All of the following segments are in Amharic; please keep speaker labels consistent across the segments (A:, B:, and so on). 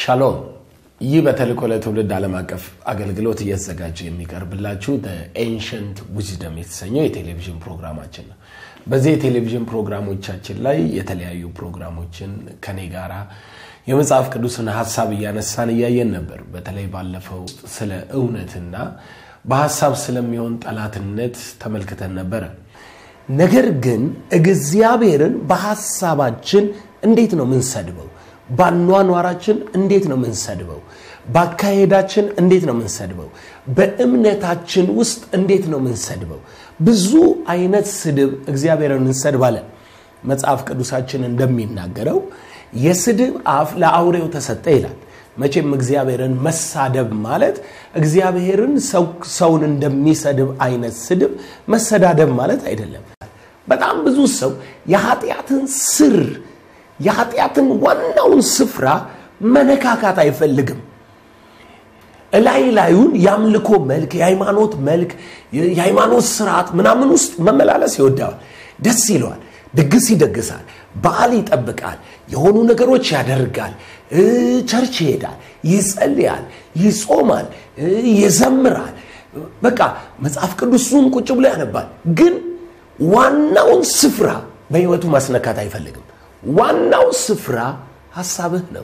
A: ሻሎም ይህ በተልእኮ ለትውልድ ዓለም አቀፍ አገልግሎት እየተዘጋጀ የሚቀርብላችሁ ኤንሸንት ዊዝደም የተሰኘው የቴሌቪዥን ፕሮግራማችን ነው በዚህ የቴሌቪዥን ፕሮግራሞቻችን ላይ የተለያዩ ፕሮግራሞችን ከኔ ጋራ የመጽሐፍ ቅዱስን ሀሳብ እያነሳን እያየን ነበር በተለይ ባለፈው ስለ እውነትና በሀሳብ ስለሚሆን ጠላትነት ተመልክተን ነበረ ነገር ግን እግዚአብሔርን በሀሳባችን እንዴት ነው ምንሰድበው በአኗኗራችን እንዴት ነው ምንሰድበው በአካሄዳችን እንዴት ነው ምንሰድበው በእምነታችን ውስጥ እንዴት ነው ምንሰድበው ብዙ አይነት ስድብ እግዚአብሔርን እንሰድባለን መጽሐፍ ቅዱሳችን እንደሚናገረው የስድብ አፍ ለአውሬው ተሰጠ ይላል መቼም እግዚአብሔርን መሳደብ ማለት እግዚአብሔርን ሰውን እንደሚሰድብ አይነት ስድብ መሰዳደብ ማለት አይደለም በጣም ብዙ ሰው የኃጢአትን ስር የኃጢአትን ዋናውን ስፍራ መነካካት አይፈልግም እላይ ላዩን የአምልኮ መልክ የሃይማኖት መልክ የሃይማኖት ስርዓት ምናምን ውስጥ መመላለስ ይወደዋል ደስ ይለዋል ድግስ ይደግሳል በዓል ይጠብቃል የሆኑ ነገሮች ያደርጋል ቸርች ይሄዳል ይጸልያል ይጾማል ይዘምራል በቃ መጽሐፍ ቅዱሱን ቁጭ ብሎ ያነባል ግን ዋናውን ስፍራ በህይወቱ ማስነካት አይፈልግም ዋናው ስፍራ ሀሳብህ ነው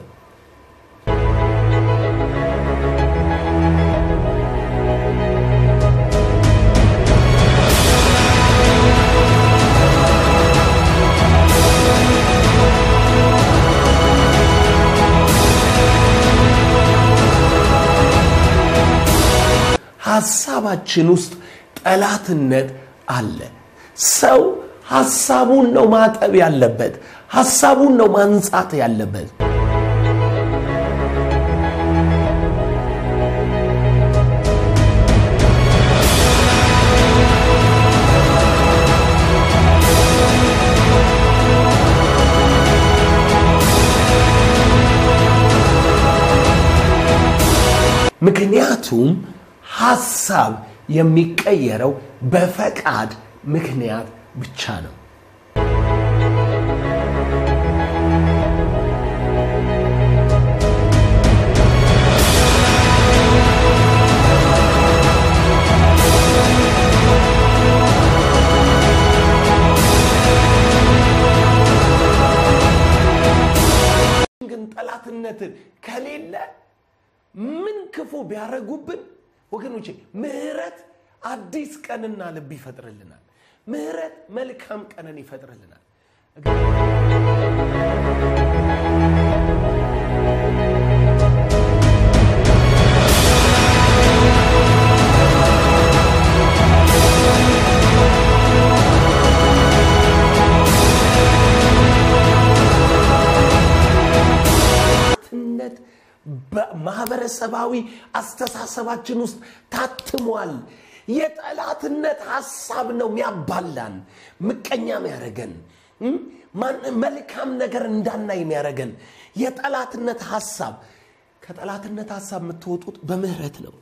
A: ሀሳባችን ውስጥ ጠላትነት አለ ሰው ሀሳቡን ነው ማጠብ ያለበት ሀሳቡን ነው ማንጻት ያለበት ምክንያቱም ሀሳብ የሚቀየረው በፈቃድ ምክንያት ብቻ ነው ግን ጠላትነትን ከሌለ ምን ክፉ ቢያደረጉብን ወገኖቼ ምህረት አዲስ ቀንና ልብ ይፈጥርልናል ምህረት መልካም ቀንን ይፈጥርልናል ማህበረሰባዊ አስተሳሰባችን ውስጥ ታትሟል የጠላትነት ሀሳብ ነው የሚያባላን ምቀኛ የሚያደረገን መልካም ነገር እንዳናይ የሚያደረገን የጠላትነት ሀሳብ ከጠላትነት ሀሳብ የምትወጡት በምህረት ነው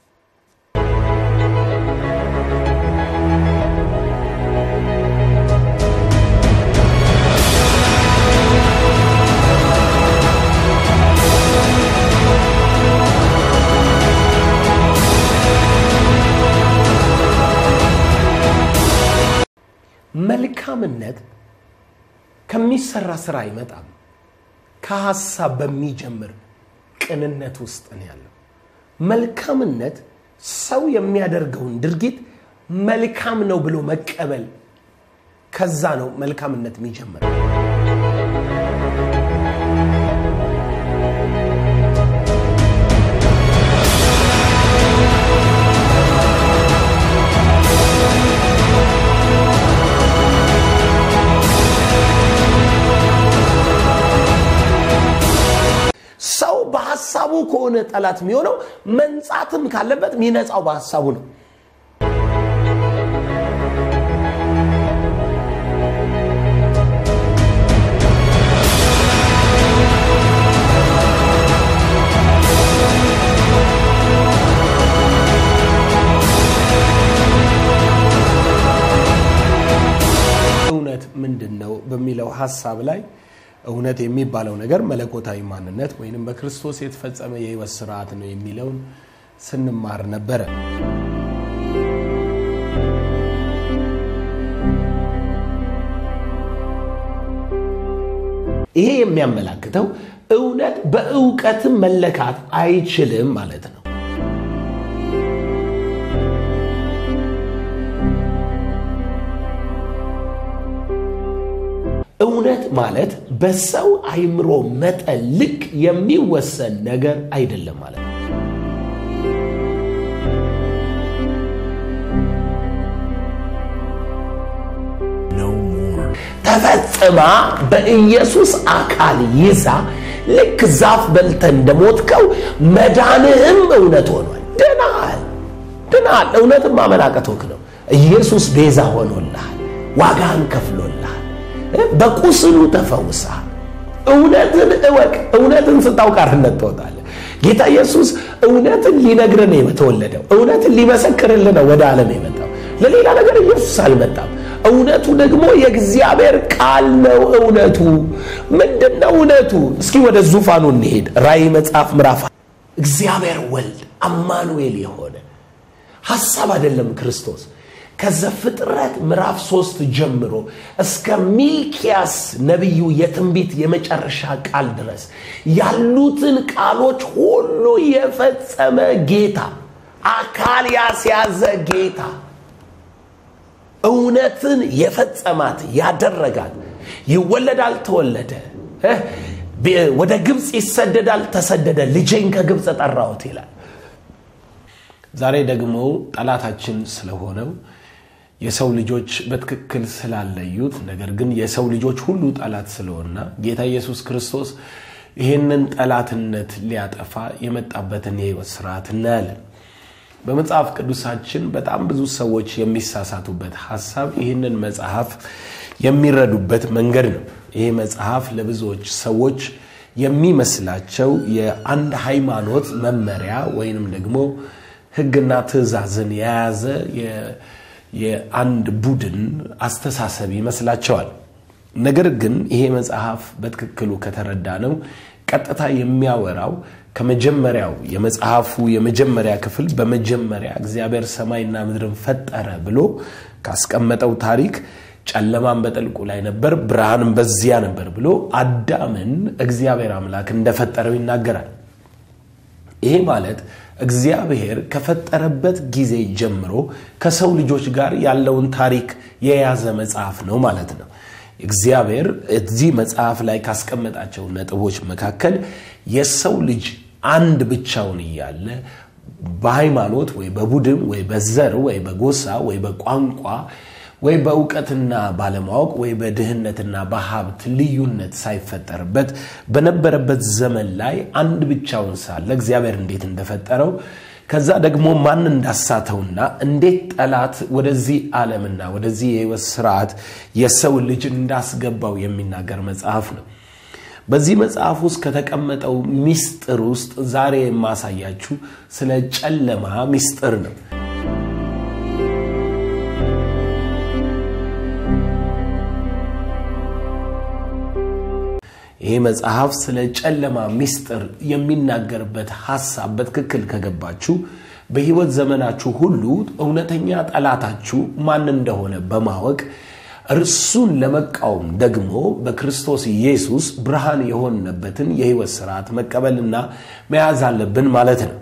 A: መልካምነት ከሚሰራ ስራ አይመጣም ከሀሳብ በሚጀምር ቅንነት ውስጥ ነው ያለው መልካምነት ሰው የሚያደርገውን ድርጊት መልካም ነው ብሎ መቀበል ከዛ ነው መልካምነት የሚጀምር ሰው በሀሳቡ ከሆነ ጠላት የሚሆነው መንጻትም ካለበት የሚነጻው በሀሳቡ ነው እውነት ምንድን ነው በሚለው ሀሳብ ላይ እውነት የሚባለው ነገር መለኮታዊ ማንነት ወይንም በክርስቶስ የተፈጸመ የህይወት ስርዓት ነው የሚለውን ስንማር ነበረ። ይሄ የሚያመላክተው እውነት በእውቀትም መለካት አይችልም ማለት ነው። እውነት ማለት በሰው አይምሮ መጠን ልክ የሚወሰን ነገር አይደለም ማለት ነው። ተፈጽማ በኢየሱስ አካል ይዛ ልክ ዛፍ በልተ እንደሞትከው መዳንህም እውነት ሆኗል። ድናል ድናል። እውነትም ማመናቀቶክ ነው። ኢየሱስ ቤዛ ሆኖልሃል፣ ዋጋህን ከፍሎልሃል፣ በቁስሉ ተፈውሰሃል። እውነትን እወቅ። እውነትን ስታውቅ አርነት ትወጣለህ። ጌታ ኢየሱስ እውነትን ሊነግርህ ነው የተወለደው። እውነትን ሊመሰክርልህ ነው ወደ ዓለም የመጣው። ለሌላ ነገር ኢየሱስ አልመጣም። እውነቱ ደግሞ የእግዚአብሔር ቃል ነው። እውነቱ ምንድን ነው? እውነቱ እስኪ ወደ ዙፋኑ እንሄድ። ራእይ መጽሐፍ ምዕራፍ እግዚአብሔር ወልድ አማኑኤል የሆነ ሐሳብ አይደለም ክርስቶስ ከዘፍጥረት ምዕራፍ ሶስት ጀምሮ እስከ ሚልኪያስ ነቢዩ የትንቢት የመጨረሻ ቃል ድረስ ያሉትን ቃሎች ሁሉ የፈጸመ ጌታ፣ አካል ያስያዘ ጌታ እውነትን የፈጸማት ያደረጋት ይወለዳል፣ ተወለደ፣ ወደ ግብፅ ይሰደዳል፣ ተሰደደ፣ ልጄን ከግብፅ ጠራሁት ይላል። ዛሬ ደግሞ ጠላታችን ስለሆነው የሰው ልጆች በትክክል ስላለዩት፣ ነገር ግን የሰው ልጆች ሁሉ ጠላት ስለሆና ጌታ ኢየሱስ ክርስቶስ ይህንን ጠላትነት ሊያጠፋ የመጣበትን የህይወት ስርዓት እናያለን። በመጽሐፍ ቅዱሳችን በጣም ብዙ ሰዎች የሚሳሳቱበት ሀሳብ ይህንን መጽሐፍ የሚረዱበት መንገድ ነው። ይህ መጽሐፍ ለብዙዎች ሰዎች የሚመስላቸው የአንድ ሃይማኖት መመሪያ ወይንም ደግሞ ሕግና ትእዛዝን የያዘ የአንድ ቡድን አስተሳሰብ ይመስላቸዋል። ነገር ግን ይሄ መጽሐፍ በትክክሉ ከተረዳ ነው ቀጥታ የሚያወራው ከመጀመሪያው የመጽሐፉ የመጀመሪያ ክፍል በመጀመሪያ እግዚአብሔር ሰማይና ምድርን ፈጠረ ብሎ ካስቀመጠው ታሪክ ጨለማን በጥልቁ ላይ ነበር፣ ብርሃንም በዚያ ነበር ብሎ አዳምን እግዚአብሔር አምላክ እንደፈጠረው ይናገራል። ይሄ ማለት እግዚአብሔር ከፈጠረበት ጊዜ ጀምሮ ከሰው ልጆች ጋር ያለውን ታሪክ የያዘ መጽሐፍ ነው ማለት ነው። እግዚአብሔር እዚህ መጽሐፍ ላይ ካስቀመጣቸው ነጥቦች መካከል የሰው ልጅ አንድ ብቻውን እያለ በሃይማኖት ወይ በቡድን ወይ በዘር ወይ በጎሳ ወይ በቋንቋ ወይ በእውቀትና ባለማወቅ ወይ በድህነትና በሀብት ልዩነት ሳይፈጠርበት በነበረበት ዘመን ላይ አንድ ብቻውን ሳለ እግዚአብሔር እንዴት እንደፈጠረው ከዛ ደግሞ ማን እንዳሳተውና እንዴት ጠላት ወደዚህ ዓለምና ወደዚህ የህይወት ስርዓት የሰው ልጅ እንዳስገባው የሚናገር መጽሐፍ ነው። በዚህ መጽሐፍ ውስጥ ከተቀመጠው ሚስጥር ውስጥ ዛሬ የማሳያችሁ ስለ ጨለማ ሚስጥር ነው። ይህ መጽሐፍ ስለ ጨለማ ሚስጥር የሚናገርበት ሐሳብ በትክክል ከገባችሁ በህይወት ዘመናችሁ ሁሉ እውነተኛ ጠላታችሁ ማን እንደሆነ በማወቅ እርሱን ለመቃወም ደግሞ በክርስቶስ ኢየሱስ ብርሃን የሆነበትን የህይወት ስርዓት መቀበልና መያዝ አለብን ማለት ነው።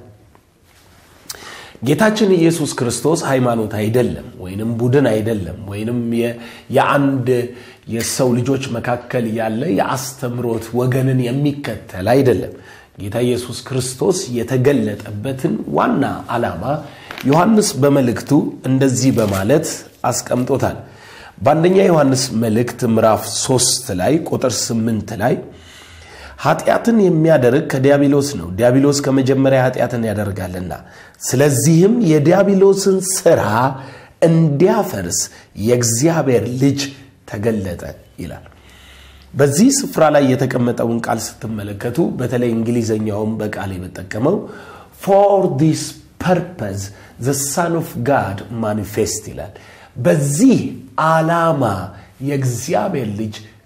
A: ጌታችን ኢየሱስ ክርስቶስ ሃይማኖት አይደለም፣ ወይንም ቡድን አይደለም፣ ወይንም የአንድ የሰው ልጆች መካከል ያለ የአስተምሮት ወገንን የሚከተል አይደለም። ጌታ ኢየሱስ ክርስቶስ የተገለጠበትን ዋና ዓላማ ዮሐንስ በመልእክቱ እንደዚህ በማለት አስቀምጦታል። በአንደኛ ዮሐንስ መልእክት ምዕራፍ 3 ላይ ቁጥር 8 ላይ ኃጢአትን የሚያደርግ ከዲያብሎስ ነው፣ ዲያብሎስ ከመጀመሪያ ኃጢአትን ያደርጋልና፣ ስለዚህም የዲያብሎስን ሥራ እንዲያፈርስ የእግዚአብሔር ልጅ ተገለጠ ይላል። በዚህ ስፍራ ላይ የተቀመጠውን ቃል ስትመለከቱ በተለይ እንግሊዘኛውን በቃል የምጠቀመው ፎር ዲስ ፐርፐዝ ዘ ሳን ኦፍ ጋድ ማኒፌስት ይላል። በዚህ ዓላማ የእግዚአብሔር ልጅ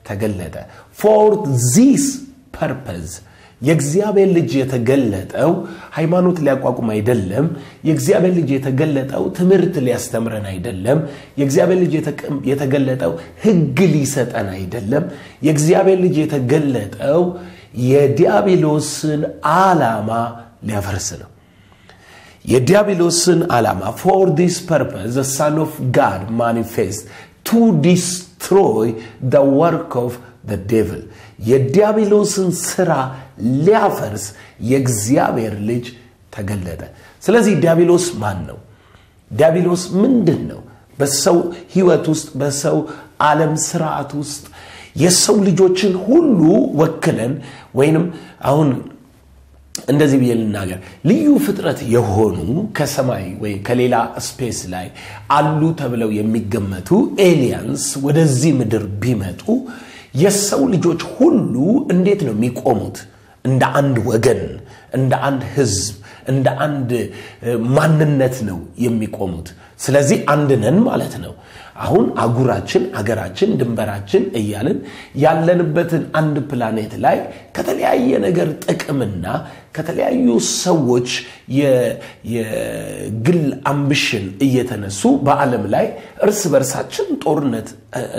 A: ተገለጠ። ፎር ዚስ ፐርፐዝ የእግዚአብሔር ልጅ የተገለጠው ሃይማኖት ሊያቋቁም አይደለም። የእግዚአብሔር ልጅ የተገለጠው ትምህርት ሊያስተምረን አይደለም። የእግዚአብሔር ልጅ የተገለጠው ሕግ ሊሰጠን አይደለም። የእግዚአብሔር ልጅ የተገለጠው የዲያብሎስን ዓላማ ሊያፈርስ ነው። የዲያብሎስን ዓላማ ፎር ዲስ ፐርፐስ ዘ ሳን ኦፍ ጋድ ማኒፌስት ቱ ዲስትሮይ ደ ወርክ ኦፍ ደ ዴቭል የዲያብሎስን ስራ ሊያፈርስ የእግዚአብሔር ልጅ ተገለጠ። ስለዚህ ዲያብሎስ ማን ነው? ዲያብሎስ ምንድን ነው? በሰው ህይወት ውስጥ በሰው ዓለም ስርዓት ውስጥ የሰው ልጆችን ሁሉ ወክለን ወይንም አሁን እንደዚህ ብዬ ልናገር፣ ልዩ ፍጥረት የሆኑ ከሰማይ ወይ ከሌላ ስፔስ ላይ አሉ ተብለው የሚገመቱ ኤሊያንስ ወደዚህ ምድር ቢመጡ የሰው ልጆች ሁሉ እንዴት ነው የሚቆሙት? እንደ አንድ ወገን፣ እንደ አንድ ህዝብ፣ እንደ አንድ ማንነት ነው የሚቆሙት። ስለዚህ አንድ ነን ማለት ነው። አሁን አጉራችን፣ አገራችን፣ ድንበራችን እያልን ያለንበትን አንድ ፕላኔት ላይ ከተለያየ ነገር ጥቅምና ከተለያዩ ሰዎች የግል አምቢሽን እየተነሱ በዓለም ላይ እርስ በርሳችን ጦርነት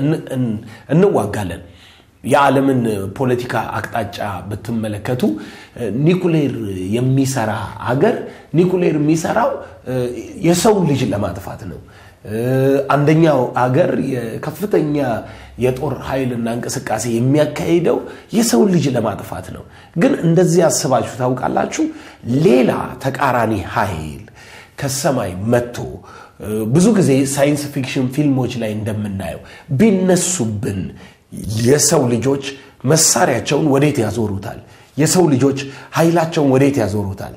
A: እንዋጋለን። የዓለምን ፖለቲካ አቅጣጫ ብትመለከቱ ኒኩሌር የሚሰራ አገር ኒኩሌር የሚሰራው የሰው ልጅ ለማጥፋት ነው። አንደኛው አገር ከፍተኛ የጦር ኃይልና እንቅስቃሴ የሚያካሂደው የሰው ልጅ ለማጥፋት ነው። ግን እንደዚህ አስባችሁ ታውቃላችሁ? ሌላ ተቃራኒ ኃይል ከሰማይ መጥቶ ብዙ ጊዜ ሳይንስ ፊክሽን ፊልሞች ላይ እንደምናየው ቢነሱብን የሰው ልጆች መሳሪያቸውን ወዴት ያዞሩታል? የሰው ልጆች ኃይላቸውን ወዴት ያዞሩታል?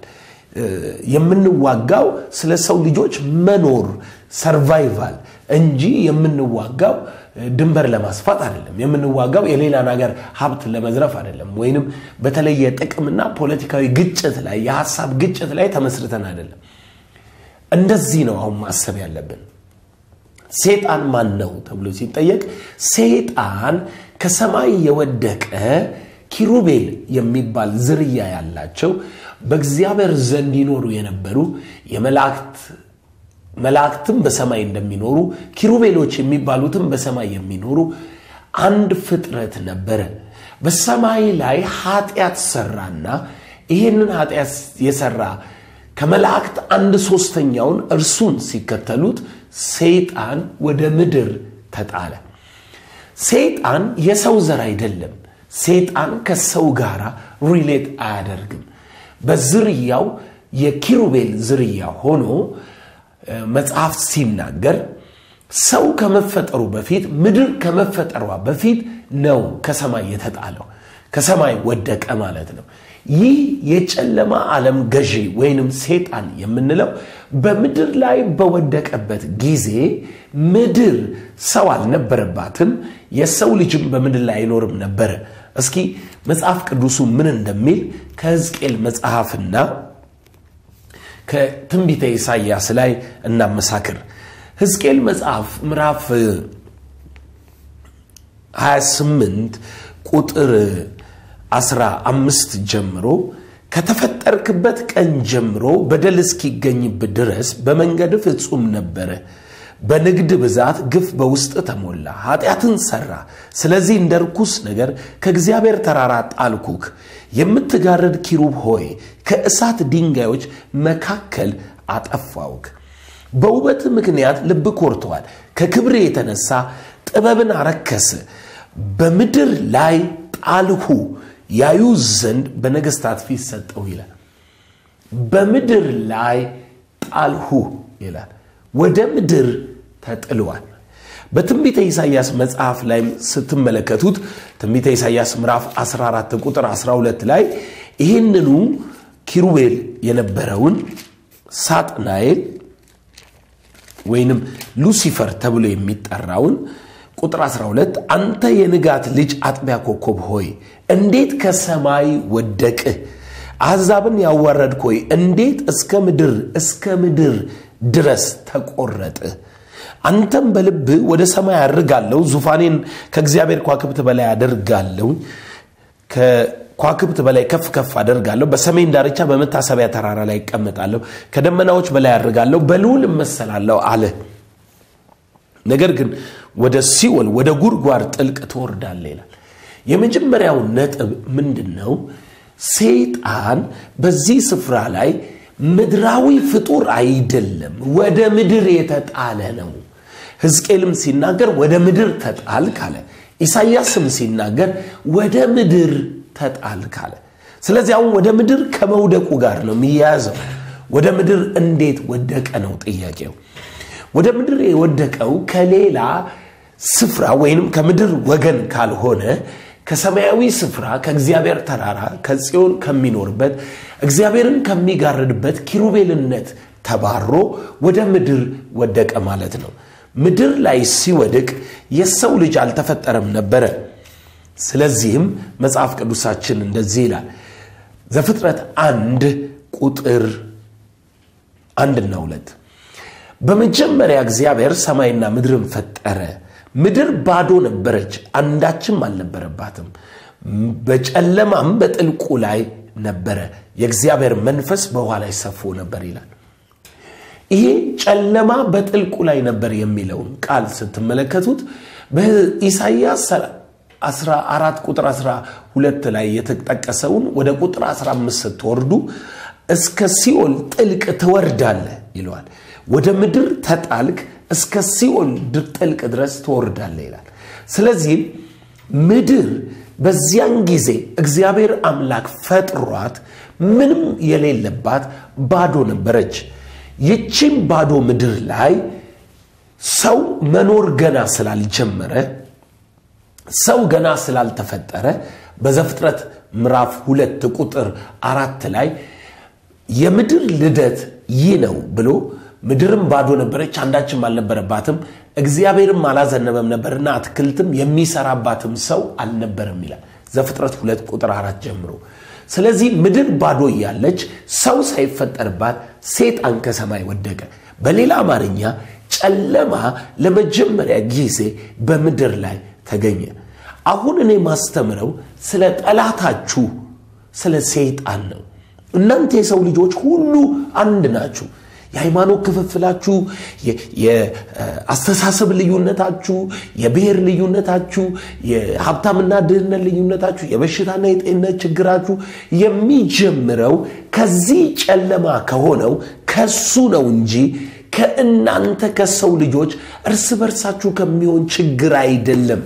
A: የምንዋጋው ስለ ሰው ልጆች መኖር ሰርቫይቫል እንጂ የምንዋጋው ድንበር ለማስፋት አይደለም። የምንዋጋው የሌላን ሀገር ሀብት ለመዝረፍ አይደለም። ወይንም በተለየ ጥቅምና ፖለቲካዊ ግጭት ላይ የሀሳብ ግጭት ላይ ተመስርተን አይደለም። እንደዚህ ነው አሁን ማሰብ ያለብን። ሴጣን ማን ነው ተብሎ ሲጠየቅ ሴጣን ከሰማይ የወደቀ ኪሩቤል የሚባል ዝርያ ያላቸው በእግዚአብሔር ዘንድ ይኖሩ የነበሩ የመላእክት መላእክትም በሰማይ እንደሚኖሩ ኪሩቤሎች የሚባሉትም በሰማይ የሚኖሩ አንድ ፍጥረት ነበረ። በሰማይ ላይ ኃጢአት ሰራና ይህንን ኃጢአት የሰራ ከመላእክት አንድ ሶስተኛውን እርሱን ሲከተሉት ሰይጣን ወደ ምድር ተጣለ። ሰይጣን የሰው ዘር አይደለም። ሰይጣን ከሰው ጋር ሪሌት አያደርግም። በዝርያው የኪሩቤል ዝርያ ሆኖ መጽሐፍ ሲናገር ሰው ከመፈጠሩ በፊት ምድር ከመፈጠሯ በፊት ነው ከሰማይ የተጣለው። ከሰማይ ወደቀ ማለት ነው። ይህ የጨለማ ዓለም ገዢ ወይንም ሴጣን የምንለው በምድር ላይ በወደቀበት ጊዜ ምድር ሰው አልነበረባትም። የሰው ልጅም በምድር ላይ አይኖርም ነበረ። እስኪ መጽሐፍ ቅዱሱ ምን እንደሚል ከሕዝቅኤል መጽሐፍና ከትንቢተ ኢሳይያስ ላይ እናመሳክር። ሕዝቅኤል መጽሐፍ ምዕራፍ 28 ቁጥር 15 ጀምሮ ከተፈጠርክበት ቀን ጀምሮ በደል እስኪገኝብህ ድረስ በመንገድ ፍጹም ነበረ። በንግድ ብዛት ግፍ በውስጥ ተሞላ፣ ኃጢአትን ሰራ። ስለዚህ እንደ ርኩስ ነገር ከእግዚአብሔር ተራራ ጣልኩክ። የምትጋርድ ኪሩብ ሆይ ከእሳት ድንጋዮች መካከል አጠፋውክ። በውበት ምክንያት ልብ ኮርተዋል። ከክብር የተነሳ ጥበብን አረከስ። በምድር ላይ ጣልሁ ያዩ ዘንድ በነገስታት ፊት ሰጠው ይላል። በምድር ላይ ጣልሁ ይላል። ወደ ምድር ተጥሏል። በትንቢተ ኢሳይያስ መጽሐፍ ላይ ስትመለከቱት ትንቢተ ኢሳይያስ ምዕራፍ 14 ቁጥር 12 ላይ ይህንኑ ኪሩቤል የነበረውን ሳጥናኤል ወይንም ሉሲፈር ተብሎ የሚጠራውን ቁጥር 12 አንተ የንጋት ልጅ አጥቢያ ኮከብ ሆይ እንዴት ከሰማይ ወደቅህ? አሕዛብን ያዋረድክ ሆይ እንዴት እስከ ምድር እስከ ምድር ድረስ ተቆረጥህ? አንተም በልብ ወደ ሰማይ አድርጋለሁ፣ ዙፋኔን ከእግዚአብሔር ከዋክብት በላይ አደርጋለሁ፣ ከዋክብት በላይ ከፍ ከፍ አደርጋለሁ፣ በሰሜን ዳርቻ በመታሰቢያ ተራራ ላይ ይቀመጣለሁ፣ ከደመናዎች በላይ አድርጋለሁ፣ በልዑል እመሰላለሁ አለ። ነገር ግን ወደ ሲኦል ወደ ጉድጓድ ጥልቅ ትወርዳለህ ይላል። የመጀመሪያው ነጥብ ምንድን ነው? ሰይጣን በዚህ ስፍራ ላይ ምድራዊ ፍጡር አይደለም፣ ወደ ምድር የተጣለ ነው። ሕዝቅኤልም ሲናገር ወደ ምድር ተጣልክ አለ። ኢሳይያስም ሲናገር ወደ ምድር ተጣልክ አለ። ስለዚህ አሁን ወደ ምድር ከመውደቁ ጋር ነው የሚያያዘው። ወደ ምድር እንዴት ወደቀ ነው ጥያቄው። ወደ ምድር የወደቀው ከሌላ ስፍራ ወይንም ከምድር ወገን ካልሆነ ከሰማያዊ ስፍራ ከእግዚአብሔር ተራራ ከጽዮን ከሚኖርበት እግዚአብሔርን ከሚጋርድበት ኪሩቤልነት ተባሮ ወደ ምድር ወደቀ ማለት ነው። ምድር ላይ ሲወድቅ የሰው ልጅ አልተፈጠረም ነበረ። ስለዚህም መጽሐፍ ቅዱሳችን እንደዚህ ይላል ዘፍጥረት አንድ ቁጥር አንድና ሁለት በመጀመሪያ እግዚአብሔር ሰማይና ምድርን ፈጠረ። ምድር ባዶ ነበረች፣ አንዳችም አልነበረባትም። በጨለማም በጥልቁ ላይ ነበረ፣ የእግዚአብሔር መንፈስ በውኃ ላይ ሰፎ ነበር ይላል። ይሄ ጨለማ በጥልቁ ላይ ነበር የሚለውን ቃል ስትመለከቱት በኢሳይያስ 14 ቁጥር 12 ላይ የተጠቀሰውን ወደ ቁጥር 15 ስትወርዱ እስከ ሲኦል ጥልቅ ትወርዳለህ ይለዋል። ወደ ምድር ተጣልክ እስከ ሲኦል ጥልቅ ድረስ ትወርዳለህ ይላል። ስለዚህም ምድር በዚያን ጊዜ እግዚአብሔር አምላክ ፈጥሯት ምንም የሌለባት ባዶ ነበረች። ይቺም ባዶ ምድር ላይ ሰው መኖር ገና ስላልጀመረ ሰው ገና ስላልተፈጠረ በዘፍጥረት ምዕራፍ ሁለት ቁጥር አራት ላይ የምድር ልደት ይህ ነው ብሎ ምድርም ባዶ ነበረች፣ አንዳችም አልነበረባትም፣ እግዚአብሔርም አላዘነበም ነበርና አትክልትም የሚሰራባትም ሰው አልነበረም ይላል ዘፍጥረት ሁለት ቁጥር አራት ጀምሮ። ስለዚህ ምድር ባዶ እያለች ሰው ሳይፈጠርባት ሴጣን ከሰማይ ወደቀ። በሌላ አማርኛ ጨለማ ለመጀመሪያ ጊዜ በምድር ላይ ተገኘ። አሁን እኔ ማስተምረው ስለ ጠላታችሁ ስለ ሰይጣን ነው። እናንተ የሰው ልጆች ሁሉ አንድ ናችሁ። የሃይማኖት ክፍፍላችሁ፣ የአስተሳሰብ ልዩነታችሁ፣ የብሔር ልዩነታችሁ፣ የሀብታምና ድህነት ልዩነታችሁ፣ የበሽታና የጤንነት ችግራችሁ የሚጀምረው ከዚህ ጨለማ ከሆነው ከሱ ነው እንጂ ከእናንተ ከሰው ልጆች እርስ በርሳችሁ ከሚሆን ችግር አይደለም።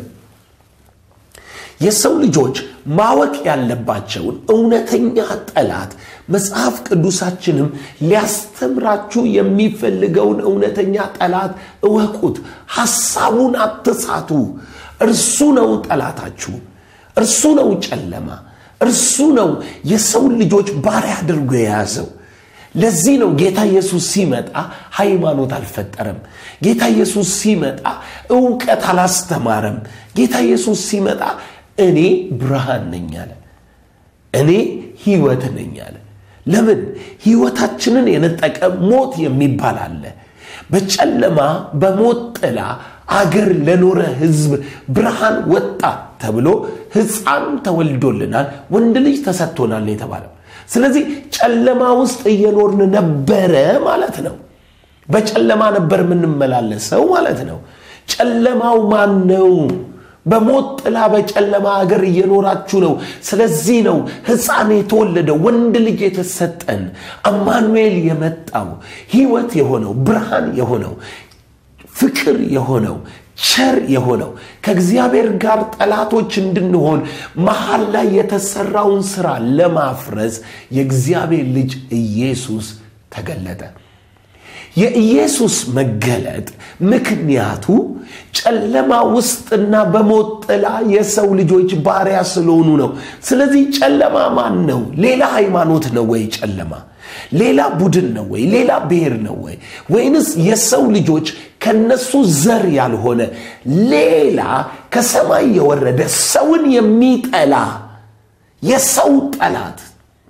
A: የሰው ልጆች ማወቅ ያለባቸውን እውነተኛ ጠላት መጽሐፍ ቅዱሳችንም ሊያስተምራችሁ የሚፈልገውን እውነተኛ ጠላት እወቁት። ሐሳቡን አትሳቱ። እርሱ ነው ጠላታችሁ። እርሱ ነው ጨለማ። እርሱ ነው የሰው ልጆች ባሪያ አድርጎ የያዘው። ለዚህ ነው ጌታ ኢየሱስ ሲመጣ ሃይማኖት አልፈጠረም። ጌታ ኢየሱስ ሲመጣ እውቀት አላስተማረም። ጌታ ኢየሱስ ሲመጣ እኔ ብርሃን ነኝ አለ። እኔ ሕይወት ነኝ አለ። ለምን ሕይወታችንን የነጠቀ ሞት የሚባል አለ። በጨለማ በሞት ጥላ አገር ለኖረ ሕዝብ ብርሃን ወጣ ተብሎ ሕፃን ተወልዶልናል፣ ወንድ ልጅ ተሰጥቶናል የተባለው። ስለዚህ ጨለማ ውስጥ እየኖርን ነበረ ማለት ነው። በጨለማ ነበር የምንመላለሰው ማለት ነው። ጨለማው ማን ነው? በሞት ጥላ በጨለማ ሀገር እየኖራችሁ ነው። ስለዚህ ነው ሕፃን የተወለደው ወንድ ልጅ የተሰጠን አማኑኤል የመጣው ሕይወት የሆነው ብርሃን የሆነው ፍቅር የሆነው ቸር የሆነው ከእግዚአብሔር ጋር ጠላቶች እንድንሆን መሀል ላይ የተሰራውን ስራ ለማፍረስ የእግዚአብሔር ልጅ ኢየሱስ ተገለጠ። የኢየሱስ መገለጥ ምክንያቱ ጨለማ ውስጥና በሞት ጥላ የሰው ልጆች ባሪያ ስለሆኑ ነው። ስለዚህ ጨለማ ማን ነው? ሌላ ሃይማኖት ነው ወይ? ጨለማ ሌላ ቡድን ነው ወይ? ሌላ ብሔር ነው ወይ? ወይንስ የሰው ልጆች ከነሱ ዘር ያልሆነ ሌላ ከሰማይ የወረደ ሰውን የሚጠላ የሰው ጠላት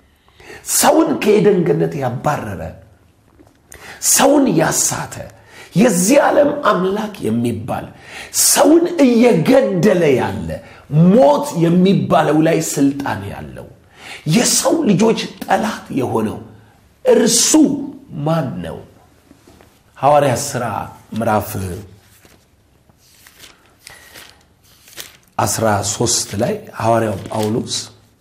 A: ሰውን ከኤደን ገነት ያባረረ ሰውን ያሳተ የዚህ ዓለም አምላክ የሚባል ሰውን እየገደለ ያለ ሞት የሚባለው ላይ ስልጣን ያለው የሰው ልጆች ጠላት የሆነው እርሱ ማን ነው? ሐዋርያ ሥራ ምዕራፍ 13 ላይ ሐዋርያው ጳውሎስ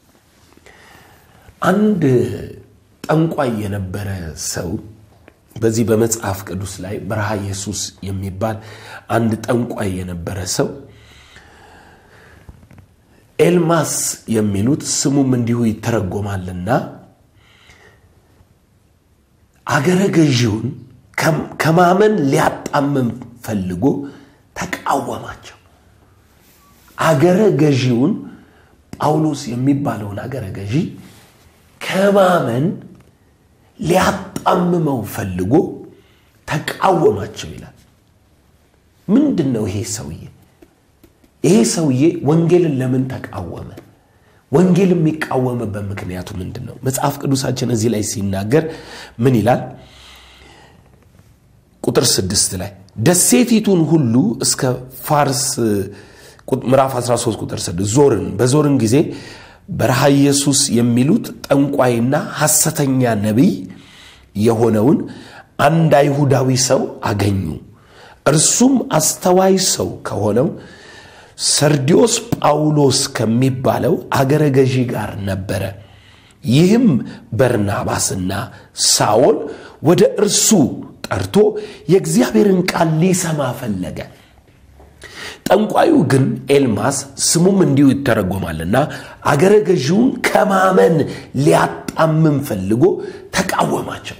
A: አንድ ጠንቋይ የነበረ ሰው በዚህ በመጽሐፍ ቅዱስ ላይ በረሃ ኢየሱስ የሚባል አንድ ጠንቋይ የነበረ ሰው ኤልማስ የሚሉት ስሙም እንዲሁ ይተረጎማልና አገረ ገዢውን ከማመን ሊያጣምም ፈልጎ ተቃወማቸው። አገረ ገዢውን ጳውሎስ የሚባለውን አገረ ገዢ ከማመን ሊያጣምመው ፈልጎ ተቃወማቸው ይላል። ምንድን ነው ይሄ ሰውዬ? ይሄ ሰውዬ ወንጌልን ለምን ተቃወመ? ወንጌል የሚቃወምበት ምክንያቱ ምንድን ነው? መጽሐፍ ቅዱሳችን እዚህ ላይ ሲናገር ምን ይላል? ቁጥር ስድስት ላይ ደሴቲቱን ሁሉ እስከ ፋርስ ምዕራፍ 13 ቁጥር 6 ዞርን። በዞርን ጊዜ በረሃ ኢየሱስ የሚሉት ጠንቋይና ሐሰተኛ ነቢይ የሆነውን አንድ አይሁዳዊ ሰው አገኙ። እርሱም አስተዋይ ሰው ከሆነው ሰርዲዮስ ጳውሎስ ከሚባለው አገረ ገዢ ጋር ነበረ። ይህም በርናባስና ሳኦል ወደ እርሱ ጠርቶ የእግዚአብሔርን ቃል ሊሰማ ፈለገ። ጠንቋዩ ግን ኤልማስ ስሙም እንዲሁ ይተረጎማልና አገረ ገዢውን ከማመን ሊያጣምም ፈልጎ ተቃወማቸው።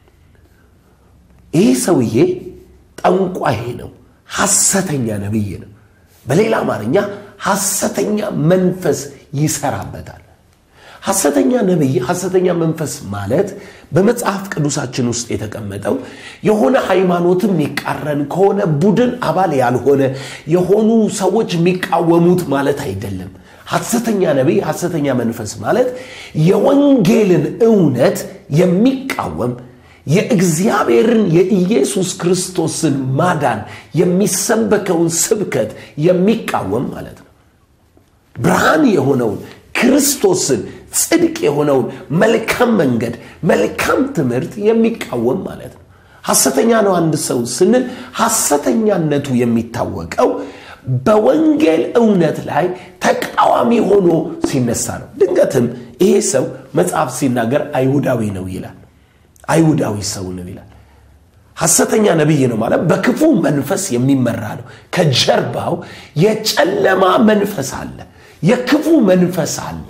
A: ይህ ሰውዬ ጠንቋይ ነው፣ ሐሰተኛ ነቢይ ነው። በሌላ አማርኛ ሐሰተኛ መንፈስ ይሰራበታል። ሐሰተኛ ነቢይ፣ ሐሰተኛ መንፈስ ማለት በመጽሐፍ ቅዱሳችን ውስጥ የተቀመጠው የሆነ ሃይማኖትም የሚቃረን ከሆነ ቡድን አባል ያልሆነ የሆኑ ሰዎች የሚቃወሙት ማለት አይደለም። ሐሰተኛ ነቢይ፣ ሐሰተኛ መንፈስ ማለት የወንጌልን እውነት የሚቃወም የእግዚአብሔርን የኢየሱስ ክርስቶስን ማዳን የሚሰበከውን ስብከት የሚቃወም ማለት ነው። ብርሃን የሆነውን ክርስቶስን ጽድቅ የሆነውን መልካም መንገድ መልካም ትምህርት የሚቃወም ማለት ነው። ሐሰተኛ ነው አንድ ሰው ስንል ሐሰተኛነቱ የሚታወቀው በወንጌል እውነት ላይ ተቃዋሚ ሆኖ ሲነሳ ነው። ድንገትም ይሄ ሰው መጽሐፍ ሲናገር አይሁዳዊ ነው ይላል። አይሁዳዊ ሰው ነው ይላል። ሐሰተኛ ነቢይ ነው ማለት በክፉ መንፈስ የሚመራ ነው። ከጀርባው የጨለማ መንፈስ አለ፣ የክፉ መንፈስ አለ።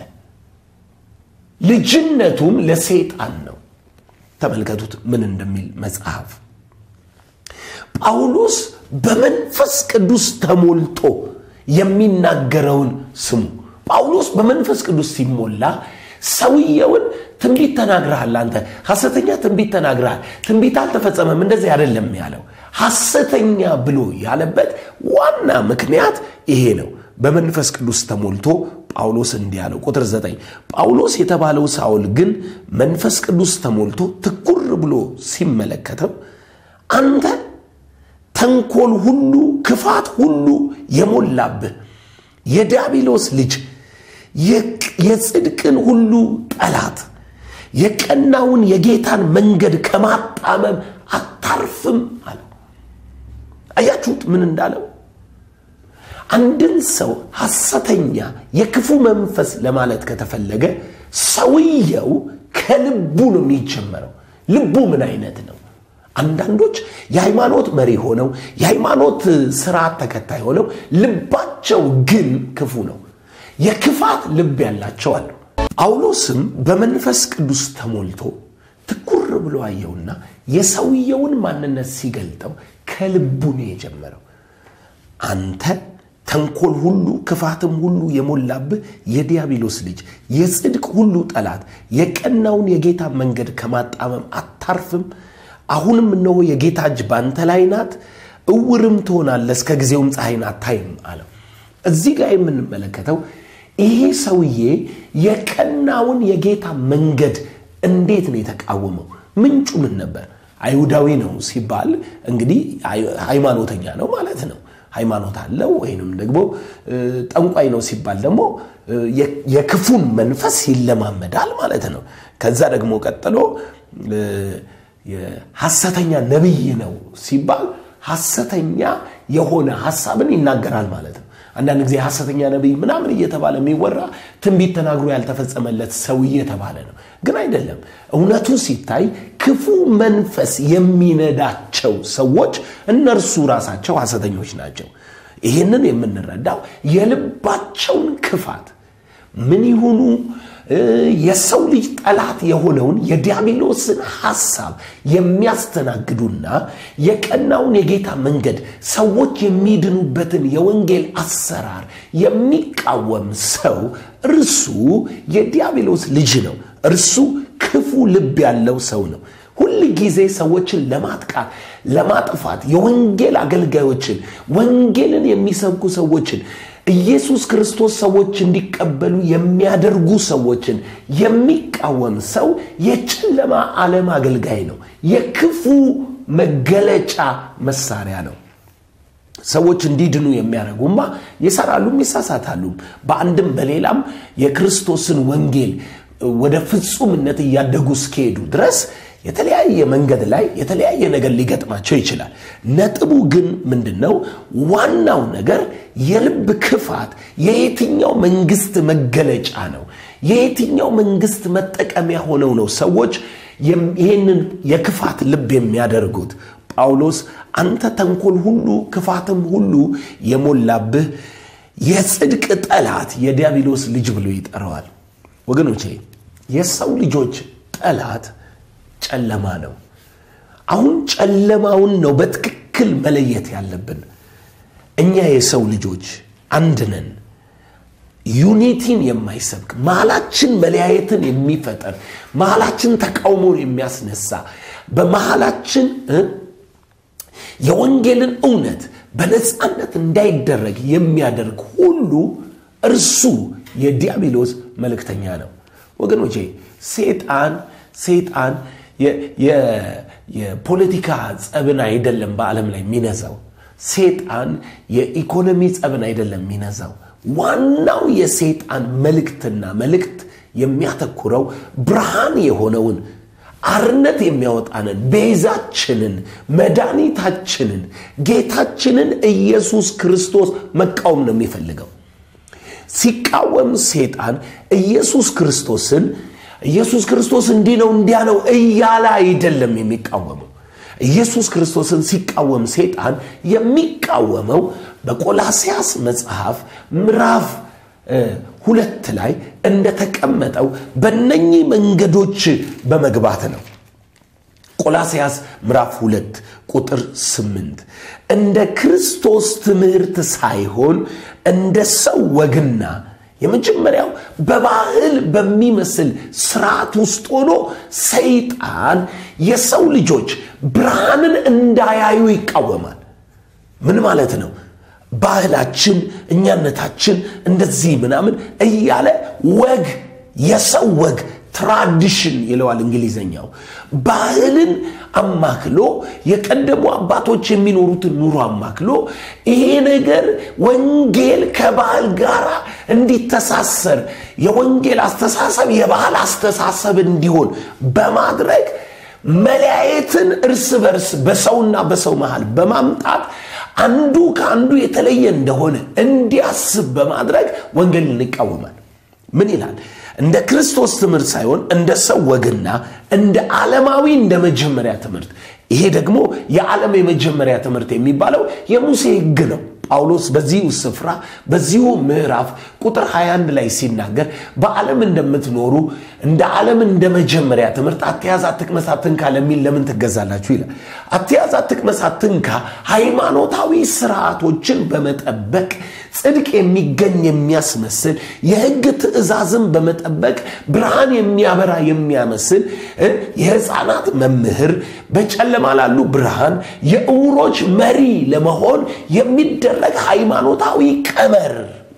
A: ልጅነቱም ለሰይጣን ነው። ተመልከቱት ምን እንደሚል መጽሐፍ። ጳውሎስ በመንፈስ ቅዱስ ተሞልቶ የሚናገረውን ስሙ። ጳውሎስ በመንፈስ ቅዱስ ሲሞላ ሰውየውን ትንቢት ተናግረሃል፣ አንተ ሐሰተኛ ትንቢት ተናግረሃል፣ ትንቢት አልተፈጸመም፣ እንደዚህ አይደለም ያለው። ሐሰተኛ ብሎ ያለበት ዋና ምክንያት ይሄ ነው። በመንፈስ ቅዱስ ተሞልቶ ጳውሎስ እንዲህ አለው። ቁጥር ዘጠኝ ጳውሎስ የተባለው ሳውል ግን መንፈስ ቅዱስ ተሞልቶ ትኩር ብሎ ሲመለከተው አንተ ተንኮል ሁሉ ክፋት ሁሉ የሞላብህ የዲያብሎስ ልጅ የጽድቅን ሁሉ ጠላት የቀናውን የጌታን መንገድ ከማጣመም አታርፍም አለው። አያችሁት ምን እንዳለው? አንድን ሰው ሐሰተኛ የክፉ መንፈስ ለማለት ከተፈለገ ሰውየው ከልቡ ነው የሚጀመረው። ልቡ ምን አይነት ነው? አንዳንዶች የሃይማኖት መሪ ሆነው የሃይማኖት ስርዓት ተከታይ ሆነው ልባቸው ግን ክፉ ነው። የክፋት ልብ ያላቸው አሉ። ጳውሎስም በመንፈስ ቅዱስ ተሞልቶ ትኩር ብሎ አየውና የሰውየውን ማንነት ሲገልጠው ከልቡ ነው የጀመረው። አንተ ተንኮል ሁሉ ክፋትም ሁሉ የሞላብህ የዲያብሎስ ልጅ የጽድቅ ሁሉ ጠላት የቀናውን የጌታ መንገድ ከማጣመም አታርፍም። አሁንም እነሆ የጌታ እጅ ባንተ ላይ ናት፣ እውርም ትሆናለህ፣ እስከ ጊዜውም ፀሐይን አታይም አለው። እዚህ ጋር የምንመለከተው ይሄ ሰውዬ የቀናውን የጌታ መንገድ እንዴት ነው የተቃወመው? ምንጩ ምን ነበር? አይሁዳዊ ነው ሲባል እንግዲህ ሃይማኖተኛ ነው ማለት ነው። ሃይማኖት አለው ወይንም ደግሞ ጠንቋይ ነው ሲባል ደግሞ የክፉን መንፈስ ይለማመዳል ማለት ነው። ከዛ ደግሞ ቀጥሎ ሐሰተኛ ነቢይ ነው ሲባል ሐሰተኛ የሆነ ሐሳብን ይናገራል ማለት ነው። አንዳንድ ጊዜ ሐሰተኛ ነቢይ ምናምን እየተባለ የሚወራ ትንቢት ተናግሮ ያልተፈጸመለት ሰው እየተባለ ነው። ግን አይደለም። እውነቱ ሲታይ ክፉ መንፈስ የሚነዳቸው ሰዎች እነርሱ ራሳቸው ሐሰተኞች ናቸው። ይህንን የምንረዳው የልባቸውን ክፋት ምን ይሁኑ የሰው ልጅ ጠላት የሆነውን የዲያብሎስን ሐሳብ የሚያስተናግዱና የቀናውን የጌታ መንገድ ሰዎች የሚድኑበትን የወንጌል አሰራር የሚቃወም ሰው እርሱ የዲያብሎስ ልጅ ነው። እርሱ ክፉ ልብ ያለው ሰው ነው። ሁል ጊዜ ሰዎችን ለማጥቃት ለማጥፋት የወንጌል አገልጋዮችን ወንጌልን የሚሰብኩ ሰዎችን ኢየሱስ ክርስቶስ ሰዎች እንዲቀበሉ የሚያደርጉ ሰዎችን የሚቃወም ሰው የጨለማ ዓለም አገልጋይ ነው። የክፉ መገለጫ መሳሪያ ነው። ሰዎች እንዲድኑ የሚያደርጉማ ይሰራሉም ይሳሳታሉም። በአንድም በሌላም የክርስቶስን ወንጌል ወደ ፍጹምነት እያደጉ እስኪሄዱ ድረስ የተለያየ መንገድ ላይ የተለያየ ነገር ሊገጥማቸው ይችላል። ነጥቡ ግን ምንድን ነው? ዋናው ነገር የልብ ክፋት የየትኛው መንግስት መገለጫ ነው? የየትኛው መንግስት መጠቀሚያ ሆነው ነው ሰዎች ይህንን የክፋት ልብ የሚያደርጉት? ጳውሎስ አንተ ተንኮል ሁሉ ክፋትም ሁሉ የሞላብህ የጽድቅ ጠላት የዲያብሎስ ልጅ ብሎ ይጠራዋል። ወገኖቼ የሰው ልጆች ጠላት ጨለማ ነው። አሁን ጨለማውን ነው በትክክል መለየት ያለብን። እኛ የሰው ልጆች አንድ ነን። ዩኒቲን የማይሰብክ መሃላችን መለያየትን የሚፈጠር መሃላችን ተቃውሞን የሚያስነሳ በመሃላችን የወንጌልን እውነት በነፃነት እንዳይደረግ የሚያደርግ ሁሉ እርሱ የዲያብሎስ መልእክተኛ ነው። ወገኖቼ ሴጣን ሴጣን የፖለቲካ ጸብን አይደለም በዓለም ላይ የሚነዛው። ሴጣን የኢኮኖሚ ጸብን አይደለም የሚነዛው። ዋናው የሴጣን መልእክትና መልእክት የሚያተኩረው ብርሃን የሆነውን አርነት የሚያወጣንን ቤዛችንን፣ መድኃኒታችንን፣ ጌታችንን ኢየሱስ ክርስቶስ መቃወም ነው የሚፈልገው። ሲቃወም ሴጣን ኢየሱስ ክርስቶስን ኢየሱስ ክርስቶስ እንዲህ ነው እንዲያ ነው እያለ አይደለም የሚቃወመው። ኢየሱስ ክርስቶስን ሲቃወም ሴጣን የሚቃወመው በቆላስያስ መጽሐፍ ምዕራፍ ሁለት ላይ እንደተቀመጠው በነኚህ መንገዶች በመግባት ነው። ቆላስያስ ምዕራፍ ሁለት ቁጥር ስምንት እንደ ክርስቶስ ትምህርት ሳይሆን እንደ ሰው ወግና የመጀመሪያው በባህል በሚመስል ስርዓት ውስጥ ሆኖ ሰይጣን የሰው ልጆች ብርሃንን እንዳያዩ ይቃወማል። ምን ማለት ነው? ባህላችን፣ እኛነታችን እንደዚህ ምናምን እያለ ወግ፣ የሰው ወግ ትራዲሽን ይለዋል እንግሊዘኛው። ባህልን አማክሎ የቀደሙ አባቶች የሚኖሩትን ኑሮ አማክሎ ይሄ ነገር ወንጌል ከባህል ጋር እንዲተሳሰር የወንጌል አስተሳሰብ የባህል አስተሳሰብ እንዲሆን በማድረግ መለያየትን እርስ በርስ በሰውና በሰው መሃል በማምጣት አንዱ ከአንዱ የተለየ እንደሆነ እንዲያስብ በማድረግ ወንጌልን ይቃወማል። ምን ይላል? እንደ ክርስቶስ ትምህርት ሳይሆን እንደ ሰው ወግና እንደ ዓለማዊ እንደ መጀመሪያ ትምህርት። ይሄ ደግሞ የዓለም የመጀመሪያ ትምህርት የሚባለው የሙሴ ሕግ ነው። ጳውሎስ በዚሁ ስፍራ በዚሁ ምዕራፍ ቁጥር 21 ላይ ሲናገር በዓለም እንደምትኖሩ እንደ ዓለም እንደ መጀመሪያ ትምህርት አትያዝ፣ አትቅመስ፣ አትንካ ለሚል ለምን ትገዛላችሁ ይላል። አትያዝ፣ አትቅመስ፣ አትንካ ሃይማኖታዊ ስርዓቶችን በመጠበቅ ጽድቅ የሚገኝ የሚያስመስል የሕግ ትእዛዝን በመጠበቅ ብርሃን የሚያበራ የሚያመስል የሕፃናት መምህር፣ በጨለማ ላሉ ብርሃን፣ የዕውሮች መሪ ለመሆን የሚደረግ ሃይማኖታዊ ቀመር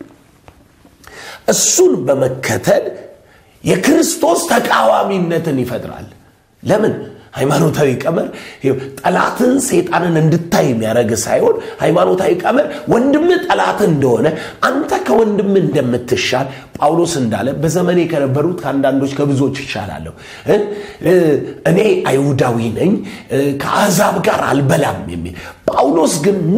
A: እሱን በመከተል የክርስቶስ ተቃዋሚነትን ይፈጥራል። ለምን? ሃይማኖታዊ ቀመር ጠላትን ሰይጣንን እንድታይ የሚያደርግ ሳይሆን ሃይማኖታዊ ቀመር ወንድም ጠላት እንደሆነ አንተ ከወንድም እንደምትሻል ጳውሎስ እንዳለ በዘመኔ ከነበሩት ከአንዳንዶች ከብዙዎች ይሻላለሁ እኔ አይሁዳዊ ነኝ ከአሕዛብ ጋር አልበላም የሚል ጳውሎስ ግን ኖ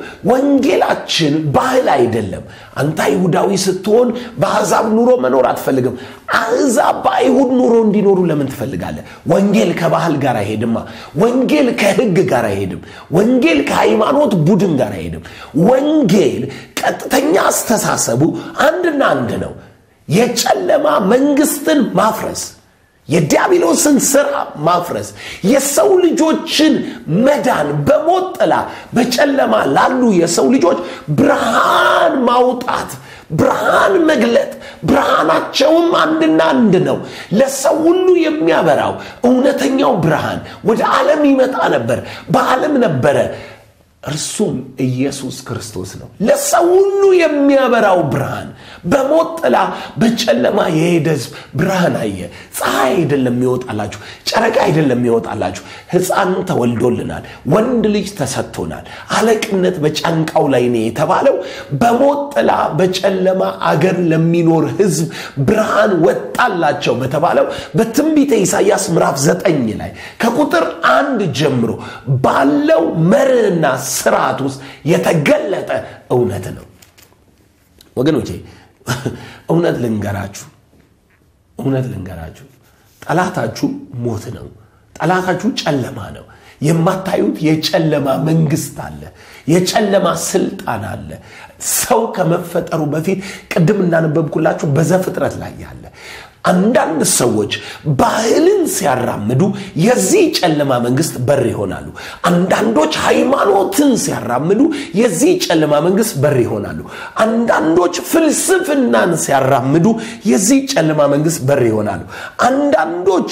A: ወንጌላችን ባህል አይደለም አንተ አይሁዳዊ ስትሆን በአሕዛብ ኑሮ መኖር አትፈልግም አሕዛብ በአይሁድ ኑሮ እንዲኖሩ ለምን ትፈልጋለህ ወንጌል ከባህል ጋር አይሄድማ ወንጌል ከህግ ጋር አይሄድም ወንጌል ከሃይማኖት ቡድን ጋር አይሄድም ወንጌል ቀጥተኛ አስተሳሰቡ አንድና አንድ ነው የጨለማ መንግስትን ማፍረስ የዲያብሎስን ስራ ማፍረስ የሰው ልጆችን መዳን በሞት ጥላ በጨለማ ላሉ የሰው ልጆች ብርሃን ማውጣት ብርሃን መግለጥ ብርሃናቸውም አንድና አንድ ነው ለሰው ሁሉ የሚያበራው እውነተኛው ብርሃን ወደ ዓለም ይመጣ ነበር በዓለም ነበረ እርሱም ኢየሱስ ክርስቶስ ነው ለሰው ሁሉ የሚያበራው ብርሃን በሞት ጥላ በጨለማ የሄደ ህዝብ ብርሃን አየ ፀሐይ አይደለም የሚወጣላችሁ ጨረቃ አይደለም የሚወጣላችሁ ህፃን ተወልዶልናል ወንድ ልጅ ተሰጥቶናል አለቅነት በጫንቃው ላይ ነው የተባለው በሞት ጥላ በጨለማ አገር ለሚኖር ህዝብ ብርሃን ወጣላቸው በተባለው በትንቢተ ኢሳያስ ምዕራፍ ዘጠኝ ላይ ከቁጥር አንድ ጀምሮ ባለው መርህና ስርዓት ውስጥ የተገለጠ እውነት ነው ወገኖቼ እውነት ልንገራችሁ እውነት ልንገራችሁ ጠላታችሁ ሞት ነው ጠላታችሁ ጨለማ ነው የማታዩት የጨለማ መንግስት አለ የጨለማ ስልጣን አለ ሰው ከመፈጠሩ በፊት ቅድም እንዳነበብኩላችሁ በዘፍጥረት ላይ ያለ አንዳንድ ሰዎች ባህልን ሲያራምዱ የዚህ ጨለማ መንግስት በር ይሆናሉ አንዳንዶች ሃይማኖትን ሲያራምዱ የዚህ ጨለማ መንግስት በር ይሆናሉ አንዳንዶች ፍልስፍናን ሲያራምዱ የዚህ ጨለማ መንግስት በር ይሆናሉ አንዳንዶች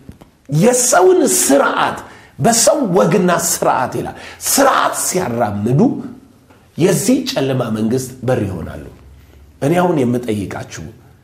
A: የሰውን ስርዓት በሰው ወግና ስርዓት ይላል ስርዓት ሲያራምዱ የዚህ ጨለማ መንግስት በር ይሆናሉ እኔ አሁን የምጠይቃችሁ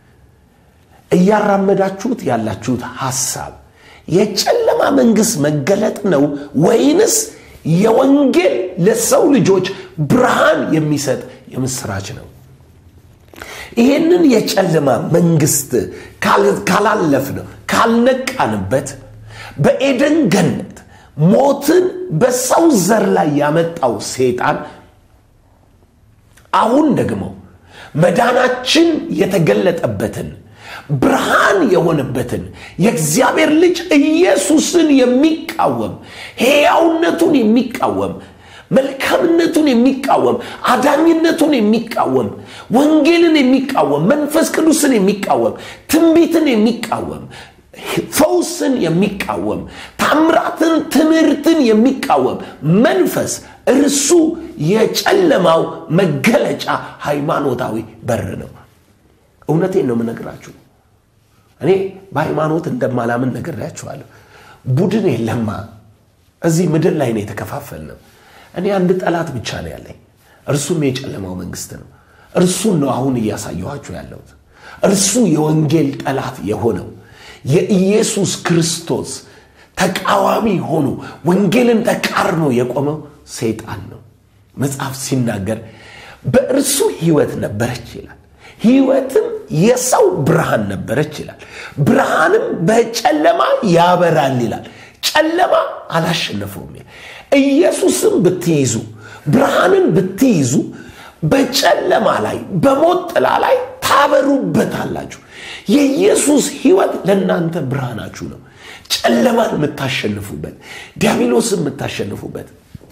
A: እያራመዳችሁት ያላችሁት ሐሳብ የጨለማ መንግስት መገለጥ ነው ወይንስ የወንጌል ለሰው ልጆች ብርሃን የሚሰጥ የምስራች ነው ይህንን የጨለማ መንግስት ካላለፍ ነው ካልነቃንበት በኤደን ገነት ሞትን በሰው ዘር ላይ ያመጣው ሴጣን አሁን ደግሞ መዳናችን የተገለጠበትን ብርሃን የሆነበትን የእግዚአብሔር ልጅ ኢየሱስን የሚቃወም ሕያውነቱን የሚቃወም መልካምነቱን የሚቃወም አዳኝነቱን የሚቃወም ወንጌልን የሚቃወም መንፈስ ቅዱስን የሚቃወም ትንቢትን የሚቃወም ፈውስን የሚቃወም ታምራትን ትምህርትን የሚቃወም መንፈስ እርሱ የጨለማው መገለጫ ሃይማኖታዊ በር ነው እውነቴን ነው የምነግራችሁ እኔ በሃይማኖት እንደማላምን ነግሬያችኋለሁ ቡድን የለማ እዚህ ምድር ላይ ነው የተከፋፈል ነው እኔ አንድ ጠላት ብቻ ነው ያለኝ እርሱም የጨለማው መንግስት ነው እርሱን ነው አሁን እያሳየኋችሁ ያለሁት እርሱ የወንጌል ጠላት የሆነው የኢየሱስ ክርስቶስ ተቃዋሚ ሆኖ ወንጌልን ተቃርኖ የቆመው ሰይጣን ነው መጽሐፍ ሲናገር በእርሱ ህይወት ነበረች ይላል ህይወትም የሰው ብርሃን ነበረች ይላል ብርሃንም በጨለማ ያበራል ይላል ጨለማ አላሸነፈውም ኢየሱስም ብትይዙ ብርሃንን ብትይዙ በጨለማ ላይ በሞት ጥላ ላይ ታበሩበታላችሁ የኢየሱስ ህይወት ለእናንተ ብርሃናችሁ ነው ጨለማን የምታሸንፉበት ዲያብሎስን የምታሸንፉበት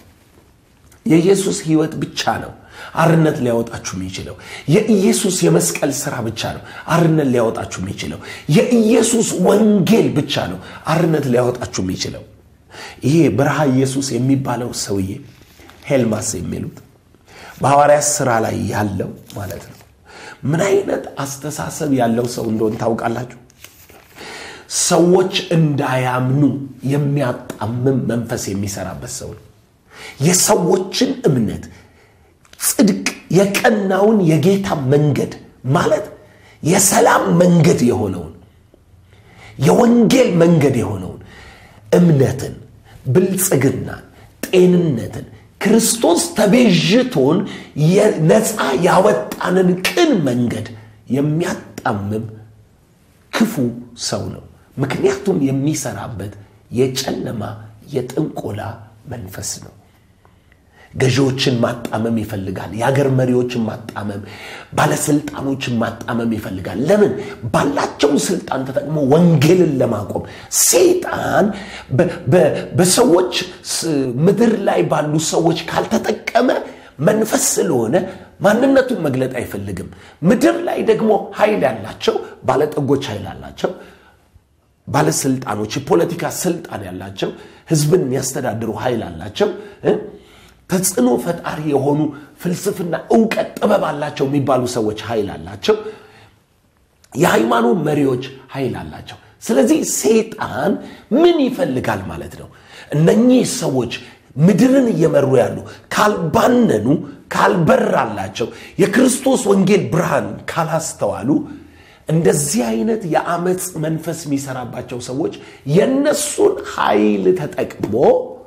A: የኢየሱስ ህይወት ብቻ ነው አርነት ሊያወጣችሁ የሚችለው የኢየሱስ የመስቀል ስራ ብቻ ነው አርነት ሊያወጣችሁ የሚችለው የኢየሱስ ወንጌል ብቻ ነው አርነት ሊያወጣችሁ የሚችለው ይሄ በረሃ ኢየሱስ የሚባለው ሰውዬ ሄልማስ የሚሉት በሐዋርያት ስራ ላይ ያለው ማለት ነው ምን አይነት አስተሳሰብ ያለው ሰው እንደሆን ታውቃላችሁ ሰዎች እንዳያምኑ የሚያጣምም መንፈስ የሚሰራበት ሰው ነው የሰዎችን እምነት ጽድቅ የቀናውን የጌታ መንገድ ማለት የሰላም መንገድ የሆነውን የወንጌል መንገድ የሆነውን እምነትን፣ ብልጽግናን፣ ጤንነትን ክርስቶስ ተቤዥቶን ነፃ ያወጣንን ቅን መንገድ የሚያጣምም ክፉ ሰው ነው። ምክንያቱም የሚሰራበት የጨለማ የጥንቆላ መንፈስ ነው። ገዢዎችን ማጣመም ይፈልጋል። የአገር መሪዎችን ማጣመም፣ ባለስልጣኖችን ማጣመም ይፈልጋል። ለምን? ባላቸው ስልጣን ተጠቅሞ ወንጌልን ለማቆም ሰይጣን በሰዎች ምድር ላይ ባሉ ሰዎች ካልተጠቀመ መንፈስ ስለሆነ ማንነቱን መግለጥ አይፈልግም። ምድር ላይ ደግሞ ኃይል ያላቸው ባለጠጎች ኃይል አላቸው። ባለስልጣኖች፣ የፖለቲካ ስልጣን ያላቸው ህዝብን የሚያስተዳድሩ ኃይል አላቸው። ተጽዕኖ ፈጣሪ የሆኑ ፍልስፍና፣ እውቀት፣ ጥበብ አላቸው የሚባሉ ሰዎች ኃይል አላቸው። የሃይማኖት መሪዎች ኃይል አላቸው። ስለዚህ ሰይጣን ምን ይፈልጋል ማለት ነው? እነኚህ ሰዎች ምድርን እየመሩ ያሉ ካልባነኑ፣ ካልበራላቸው፣ የክርስቶስ ወንጌል ብርሃን ካላስተዋሉ እንደዚህ አይነት የአመፅ መንፈስ የሚሰራባቸው ሰዎች የነሱን ኃይል ተጠቅሞ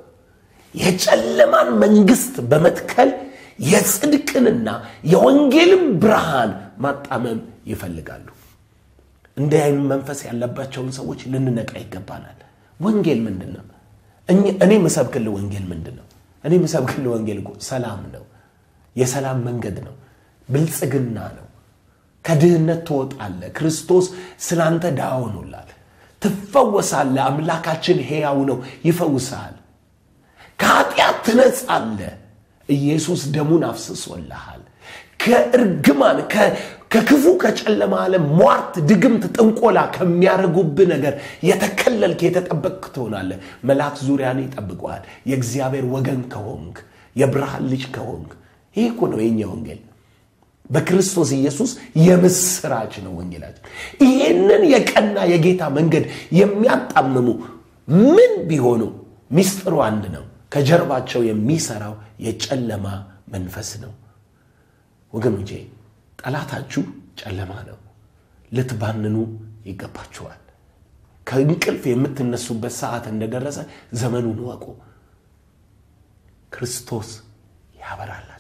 A: የጨለማን መንግስት በመትከል የጽድቅንና የወንጌልን ብርሃን ማጣመም ይፈልጋሉ። እንዲህ አይነት መንፈስ ያለባቸውን ሰዎች ልንነቃ ይገባናል። ወንጌል ምንድን ነው? እኔ ምሰብክልህ ወንጌል ምንድን ነው? እኔ ምሰብክልህ ወንጌል እኮ ሰላም ነው። የሰላም መንገድ ነው። ብልጽግና ነው። ከድህነት ትወጣለህ። ክርስቶስ ስላንተ ድሃ ሆኖላል። ትፈወሳለህ። አምላካችን ሕያው ነው፣ ይፈውስሃል። ከኃጢአት ትነጻለህ። ኢየሱስ ደሙን አፍስሶልሃል። ከእርግማን ከክፉ ከጨለማ ዓለም ሟርት፣ ድግምት፣ ጥንቆላ ከሚያደርጉብህ ነገር የተከለልክ የተጠበቅክ ትሆናለህ። መልአክ ዙሪያን ይጠብቀዋል። የእግዚአብሔር ወገን ከሆንክ የብርሃን ልጅ ከሆንክ ይህ እኮ ነው የኛ ወንጌል። በክርስቶስ ኢየሱስ የምስራች ነው ወንጌላችን። ይህንን የቀና የጌታ መንገድ የሚያጣምሙ ምን ቢሆኑ ሚስጥሩ አንድ ነው። ከጀርባቸው የሚሰራው የጨለማ መንፈስ ነው። ወገኖቼ ጠላታችሁ ጨለማ ነው። ልትባንኑ ይገባችኋል። ከእንቅልፍ የምትነሱበት ሰዓት እንደደረሰ ዘመኑን ወቁ። ክርስቶስ ያበራላል።